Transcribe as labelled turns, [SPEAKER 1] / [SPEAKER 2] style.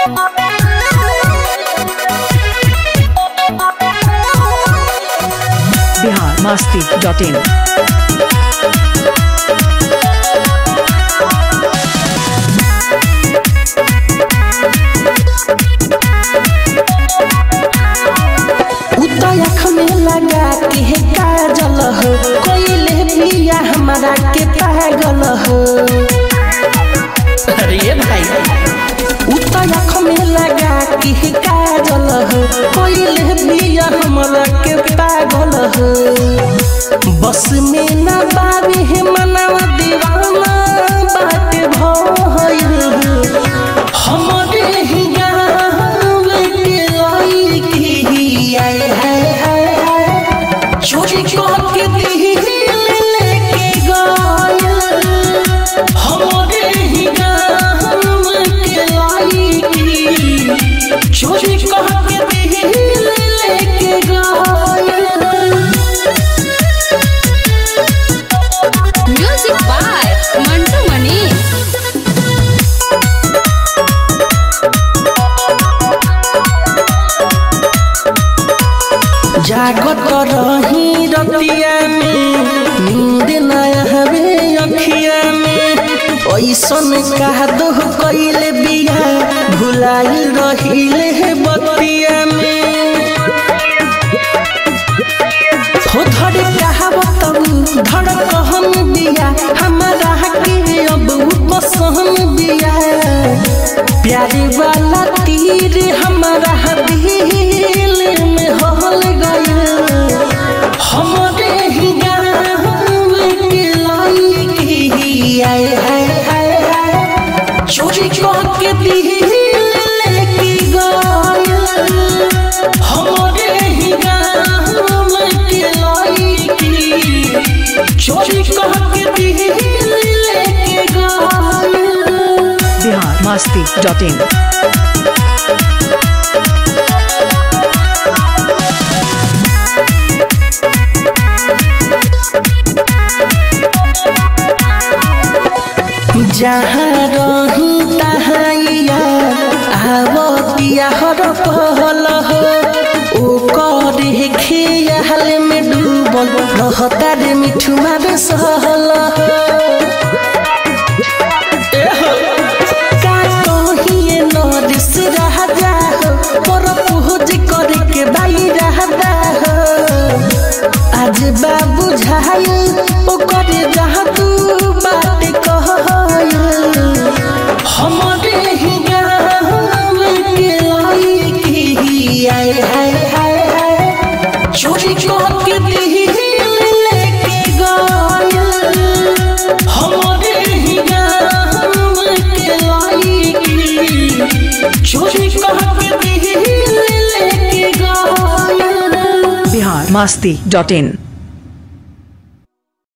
[SPEAKER 1] Bihar Masti dot in
[SPEAKER 2] उतयख में लगा के काजल हो कोइले पिया हमारा के पागल हो अरे भाई उतयख में लगा के काजल हो कोइले पिया हमारा के पागल हो बस में ना बाबी है मनवा दीवाना बाटे भइल हमरे ही गाँव के लइकी आए हाय हाय हाय चोरी के दिल लेके गइल हमरे ही गाँव के लइकी चोरी के दिल लेके गइल
[SPEAKER 3] म्यूजिक बाय मंटू मनी
[SPEAKER 2] जागत रही रतिया में नींद न हवे अखिया में ऐसन कह दो कैले बिया भुलाई रहिले है बतिया में हो धड़ कहावत धड़ कहन बिया हमारा के अब पसंद बिया प्यारे वाला तीर हमारा दिल में हल गया हमारे ही गाँव के लइकी आए हाय हाय हाय चोरी के दिल लेके गया हमारे ही गाँव के लइकी चोरी के दिल लेके गया
[SPEAKER 1] बिहार मस्ती डॉट इन
[SPEAKER 2] जहाँ रही तहाँ आवतिया हर पहल हो ओ करे खेयाल में डूबल रहता रे मिठू मारे सहल हो का कहिए नरिस राजा हो पर पूज करे के बाई रहता हो आज बाबू झाय ओ करे जहाँ तू बात कह हमारे ही गाँव के लइकी आए हाय हाय हाय चोरी के दिल लेके गइल हमारे ही गाँव के लइकी चोरी के दिल लेके गइल
[SPEAKER 1] बिहार मस्ती डॉट इन